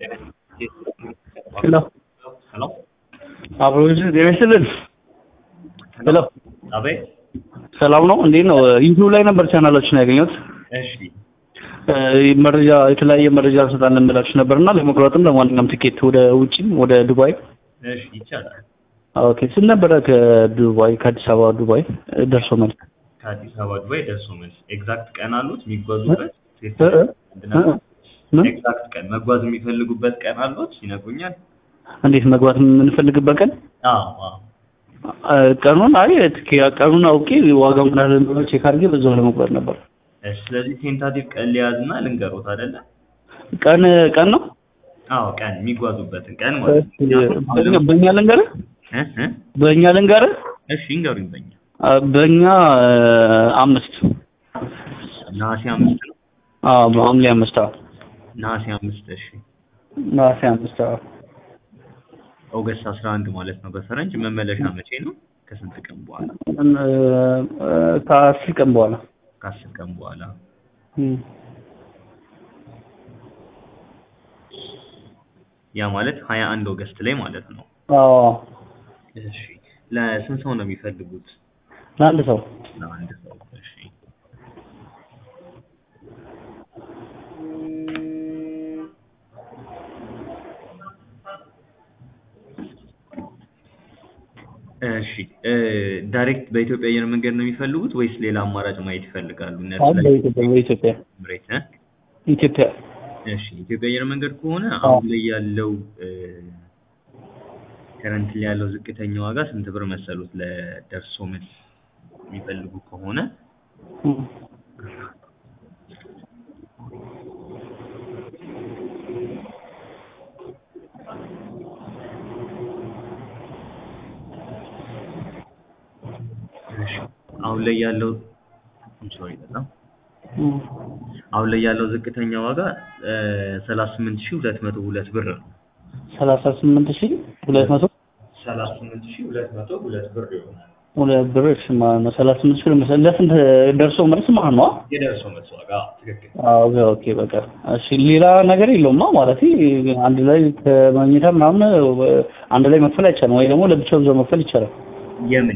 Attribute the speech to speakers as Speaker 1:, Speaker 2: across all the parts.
Speaker 1: ሄሎ
Speaker 2: ሄሎ
Speaker 1: አብሮ ጤና ይስጥልን። ሄሎ
Speaker 2: አቤት።
Speaker 1: ሰላም ነው? እንዴት ነው? ዩቲዩብ ላይ ነበር ቻናላችን ያገኘሁት።
Speaker 2: እሺ
Speaker 1: እ መረጃ የተለያየ መረጃ እንሰጣለን ብላችሁ ነበርና ለመቁረጥም ለማንኛውም ትኬት ወደ ውጭም ወደ ዱባይ
Speaker 2: እሺ ይቻላል።
Speaker 1: ኦኬ ስንት ነበረ ከዱባይ ከአዲስ አበባ ዱባይ እ ደርሶ መልስ
Speaker 2: ከአዲስ አበባ ዱባይ ደርሶ መልስ ኤግዛክት ቀን አሉት የሚጓዙበት?
Speaker 1: እ እ እ እ ምን
Speaker 2: ኤግዛክት ቀን መጓዝ የሚፈልጉበት ቀን አሉት ይነግሩኛል?
Speaker 1: እንዴት መግባት የምንፈልግበት ቀን
Speaker 2: አዎ አዎ
Speaker 1: እ ቀኑን አይ ትኬ- ቀኑን አውቄ ዋጋው ምን ያህል እንደሆነ ቼክ አድርጌ በዛው ለመቁረጥ ነበር።
Speaker 2: እሺ ስለዚህ ቴንታቲቭ ቀን ሊያዝና ልንገሮት አይደለ?
Speaker 1: ቀን ቀን ነው
Speaker 2: አዎ ቀን የሚጓዙበትን ቀን ማለት ነው።
Speaker 1: በእኛ በእኛ ልንገርህ
Speaker 2: እ እ
Speaker 1: በእኛ ልንገርህ
Speaker 2: እሺ ይንገሩኝ በኛ
Speaker 1: አ፣ በእኛ እ፣ አምስት
Speaker 2: ነሐሴ አምስት ነው።
Speaker 1: አዎ በሐምሌ አምስት አዎ
Speaker 2: ነሐሴ አምስት እሺ
Speaker 1: ነሐሴ አምስት አዎ
Speaker 2: ኦገስት አስራ አንድ ማለት ነው በፈረንጅ መመለሻ መቼ ነው? ከስንት ቀን በኋላ?
Speaker 1: እ፣ እ፣ ከአስር ቀን በኋላ
Speaker 2: ከአስር ቀን በኋላ
Speaker 1: እም።
Speaker 2: ያ ማለት ሀያ አንድ ኦገስት ላይ ማለት ነው።
Speaker 1: አዎ
Speaker 2: እሺ ለስንት ሰው ነው የሚፈልጉት?
Speaker 1: ለአንድ ሰው
Speaker 2: ለአንድ ሰው። እሺ እሺ እ ዳይሬክት በኢትዮጵያ አየር መንገድ ነው የሚፈልጉት ወይስ ሌላ አማራጭ ማየት ይፈልጋሉ? እነሱ
Speaker 1: አሁን
Speaker 2: ላይ
Speaker 1: በኢትዮጵያ በኢትዮጵያ
Speaker 2: ኤምሬት እ
Speaker 1: ኢትዮጵያ
Speaker 2: እሺ ኢትዮጵያ አየር መንገድ ከሆነ አሁን ላይ ያለው ከረንት ላይ ያለው ዝቅተኛ ዋጋ ስንት ብር መሰሉት? ለደርሶ መልስ የሚፈልጉ ከሆነ
Speaker 1: እም።
Speaker 2: እሺ አሁን ላይ ያለው ሶሪ በጣም
Speaker 1: እም።
Speaker 2: አሁን ላይ ያለው ዝቅተኛ ዋጋ ሰላሳ ስምንት ሺህ ሁለት መቶ ሁለት ብር ነው።
Speaker 1: ሰላሳ ስምንት ሺህ ሁለት መቶ
Speaker 2: ሰላሳ ስምንት ሺህ ሁለት መቶ ሁለት ብር ይሆናል።
Speaker 1: ሁለት ብር እሺ ማለት ነው። ሰላሳ ስምንት ሺህ ለምሳሌ ለስንት ደርሶ መልስ ማለት ነው?
Speaker 2: የደርሶ መልስ ዋጋ ትክክል።
Speaker 1: አዎ ኦኬ ኦኬ በቃ እሺ። ሌላ ነገር የለውማ ማለት አንድ ላይ ከመኝታ ምናምን አንድ ላይ መክፈል አይቻልም ወይ ደግሞ ለብቻው እዛው መክፈል ይቻላል?
Speaker 2: የምን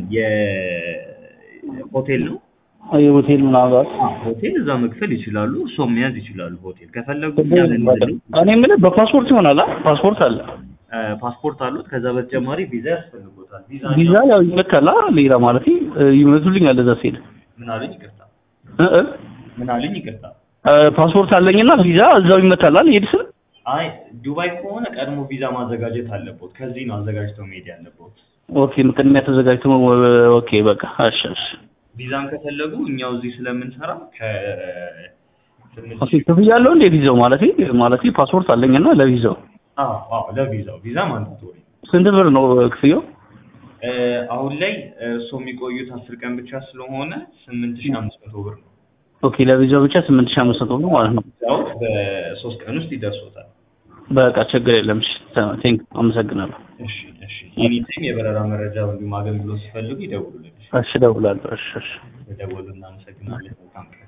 Speaker 2: የሆቴል ነው?
Speaker 1: የሆቴል ምናልባት
Speaker 2: ሆቴል እዛ መክፈል ይችላሉ። እርስዎም መያዝ ይችላሉ። ሆቴል ከፈለጉ እኛ
Speaker 1: በቃ
Speaker 2: ልንልም
Speaker 1: እኔ የምልህ በፓስፖርት ይሆናል አይደል? ፓስፖርት አለ
Speaker 2: ፓስፖርት አሉት። ከዛ በተጨማሪ ቪዛ ያስፈልጎታል። ቪዛ
Speaker 1: ቪዛ ያው ይመታል አይደል? ሌላ ማለት ይመቱልኛል እዛ ሲሄድ
Speaker 2: ምን አሉኝ? ይቅርታ
Speaker 1: እ እ
Speaker 2: ምን አሉኝ? ይቅርታ
Speaker 1: እ ፓስፖርት አለኝና ቪዛ እዛው ይመታል አይደል? ይሄድ ስል
Speaker 2: አይ ዱባይ ከሆነ ቀድሞ ቪዛ ማዘጋጀት አለቦት። ከዚህ ነው አዘጋጅተው መሄድ ያለቦት።
Speaker 1: ኦኬ ምክንያት ተዘጋጅቶ ኦኬ በቃ እሺ እሺ
Speaker 2: ቪዛን ከፈለጉ እኛው እዚህ ስለምንሰራ ከ ስምንት
Speaker 1: ኦኬ ክፍያ አለው እንዴ ቪዛው ማለት ማለት ፓስፖርት አለኝና ለቪዛው
Speaker 2: አዎ አዎ ለቪዛው ቪዛ ማንዳቶሪ
Speaker 1: ስንት ብር ነው ክፍያው?
Speaker 2: እ አሁን ላይ እሱ የሚቆዩት አስር ቀን ብቻ ስለሆነ ስምንት ሺህ አምስት መቶ ብር ነው።
Speaker 1: ኦኬ ለቪዛው ብቻ 8500 ብር ማለት ነው።
Speaker 2: ቪዛው በሶስት ቀን ውስጥ ይደርሶታል።
Speaker 1: በቃ ችግር የለም። እሺ ቴንክ አመሰግናለሁ።
Speaker 2: እሺ እሺ ኤኒታይም የበረራ መረጃ እንዲሁም አገልግሎት ሲፈልጉ ይደውሉልን። እሺ
Speaker 1: እሺ እደውላለሁ። እሺ እሺ
Speaker 2: የደወሉ እናመሰግናለን። መልካም ቀን